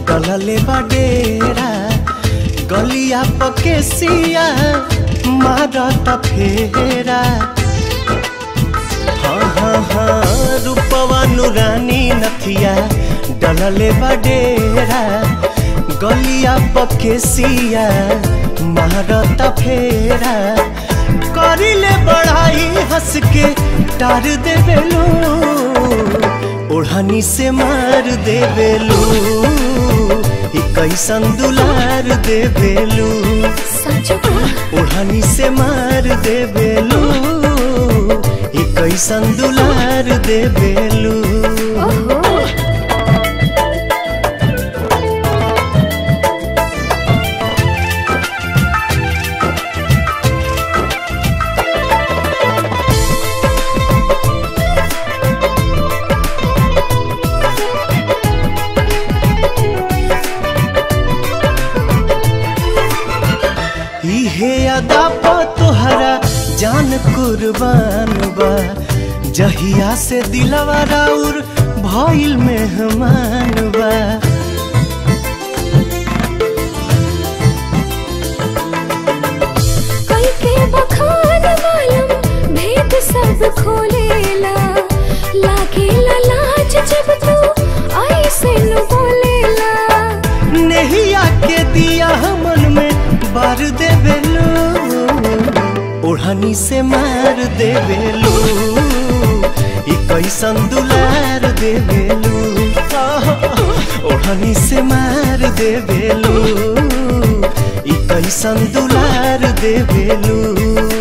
डलले बडेरा गलिया पकेसिया मारत फेरा हाँ हाँ हाँ रूपवा नुरानी नथिया डलले बडेरा गलिया पकेसिया मारत फेरा करिले बढ़ाई हंस के टार देवेलू ओढ़नी से मार देवेलू ई कैसन दुलार देवेलू सच में ओढ़नी से मार देवेलू ई कैसन दुलार देवेलू ओहो इहे अदा पा तोहरा जान कुर्बान बा जहिया से दिलवा राउर भइल मेहमान बा कई के बखान मालूम भेद सब खोलेला लागेला लाज जब तू ऐसे नु बोलेला नेहिया के दिया मन में बार देवेलू ओढ़नी से मार देवेलू ई कैसन दुलार देवेलू आह, ओढ़नी से मार देवेलू ई कैसन दुलार देवेलू